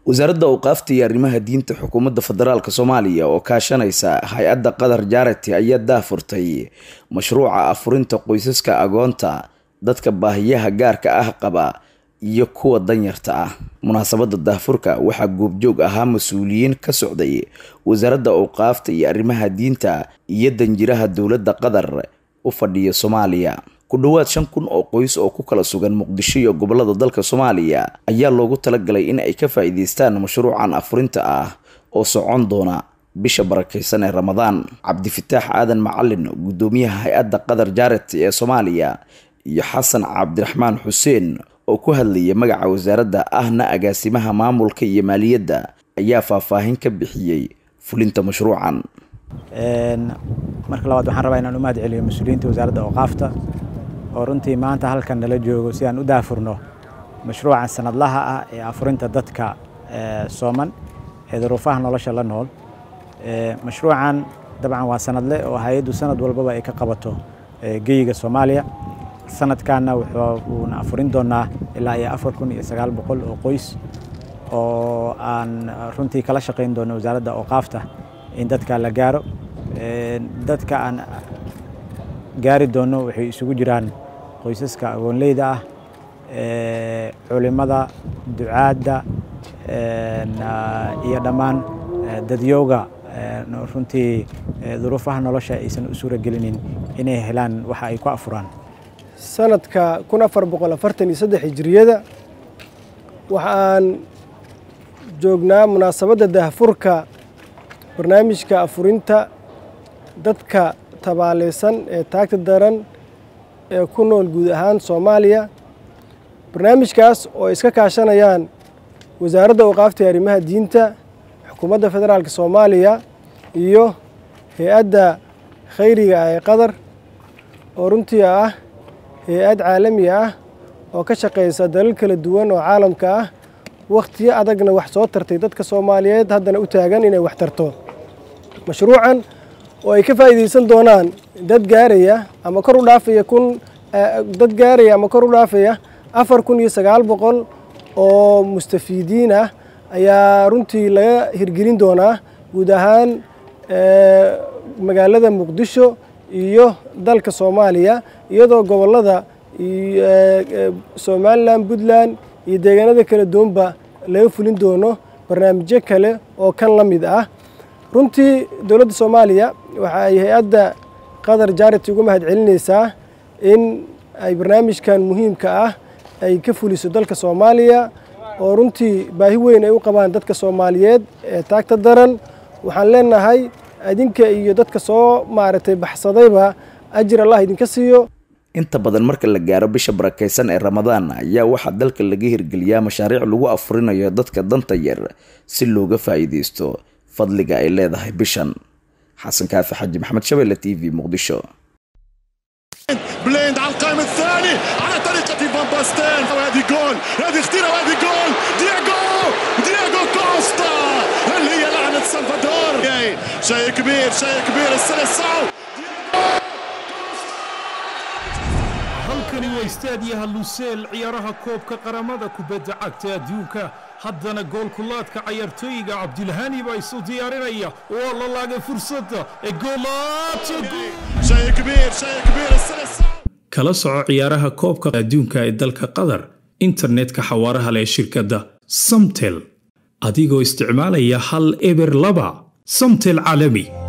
wasaaradda awqaafta iyo arrimaha diinta xukuumadda federaalk soomaaliya oo kaashanaysa hay-adda qatar jarity ayaa daafurtay mashruuca afurinta qoysaska agoonta dadka baahiyaha gaarka ah qaba iyo kuwa danyarta ah munaasabadda daafurka waxaa goobjoog ahaa mas-uuliyiin ka socday wasaaradda awqaafta iyo arrimaha diinta iyo danjiraha dowladda qatar u fadhiya soomaaliya ku dhowaad shan kun oo qoys oo ku kala sugan muqdisho iyo gobolada dalka soomaaliya ayaa loogu talagalay in ay ka faa'iideystaan mashruucan afurinta ah oo socon doona bisha barakeysan ee ramadaan cabdifataax aadan macalin guddoomiyaha hay-adda qatar jarity ee soomaaliya iyo xasan cabdiraxmaan xuseen oo ku hadlaya magaca wasaaradda ahna agaasimaha maamulka iyo maaliyadda ayaa faahfaahin ka bixiyey fulinta mashruucan marka labaad waxaan rabaa inaan u mahad celiyo mas-uuliyiinta wasaaradda awqaafta oo runtii maanta halkan nala joogo si aan u daafurno mashruucan sanadlaha ah ee afurinta dadka sooman ee duruufaha nolosha la nool mashruucan dabcan waa sanadle oo hay-addu sanad walbaba ay ka qabato geyiga soomaaliya sanadkanna wuuna afurin doonaa ilaa iyo afar kun iyo sagaal boqol oo qoys oo aan runtii kala shaqayn doono wasaaradda awqaafta in dadka la gaaro dadka aan gaari doono waxay isugu jiraan qoysaska agoonleyda ah culimada ducaadda iyo dhammaan dadyowga runtii duruufaha nolosha aysan u suura gelinin inay helaan waxa ay ku afuraan sanadka kun afar boqol afartan iyo saddex hijiriyada waxaan joognaa munaasabadda daahfurka barnaamijka afurinta dadka tabaaleysan ee taagta daran ee ku nool guud ahaan soomaaliya barnaamijkaas oo ay iska kaashanayaan wasaaradda awqaafta arrimaha diinta xukuumadda federaalk soomaaliya iyo hay-adda khayriga ah ee qatar oo runtii ah hay-ad caalami ah oo ka shaqaysa dalal kala duwan oo caalamka ah wakhtiyo adagna wax soo tartay dadka soomaaliyeed haddana u taagan inay wax tarto mashruucan oo ay ka faa'iidaysan doonaan dad gaaraya ama kor u dhaafaya kun dad gaaraya ama kor u dhaafaya afar kun iyo sagaal boqol oo mustafiidiin ah ayaa runtii laga hirgelin doonaa guud ahaan magaalada muqdisho iyo dalka soomaaliya iyadoo gobollada somalilan puntland iyo deegaanada kala duwanba laga fulin doono barnaamijyo kale oo kan la mid ah runtii dowladda soomaaliya waxa ay hay-adda qatar jarity uga mahad celinaysaa in ay barnaamijkan muhiimka ah ay ka fuliso dalka soomaaliya oo runtii baahi weyn ay u qabaan dadka soomaaliyeed ee taagta daran waxaan leenahay idinka iyo dadka soo maaragtay baxsadayba ajir allah idinka siiyo inta badan marka la gaaro bisha barakeysan ee ramadaan ayaa waxaa dalka laga hirgeliyaa mashaariic lagu afurinayo dadka danta yar si looga faa'iideysto fadliga ay leedahay bishan xasan kaafi xaji maxamed shabeelle t v muqdisho بليند على القائم الثاني على طريقة فان باستين وهذه جول هذه خطيرة وهذه جول دياغو دياغو كوستا اللي هي لعنة سلفادور شيء كبير شيء كبير السلسعو halkani waa istaadiyaha luseel ciyaaraha koobka qaramada kubadda cagta adduunka haddana goolkulaadka cayaartooyiga cabdilhani baa isu diyaarinaya waa la laagay fursadda ee kala soco ciyaaraha koobka adduunka ee dalka qatar internetka xawaaraha leh shirkadda samtel adigoo isticmaalaya hal eber laba samtel caalami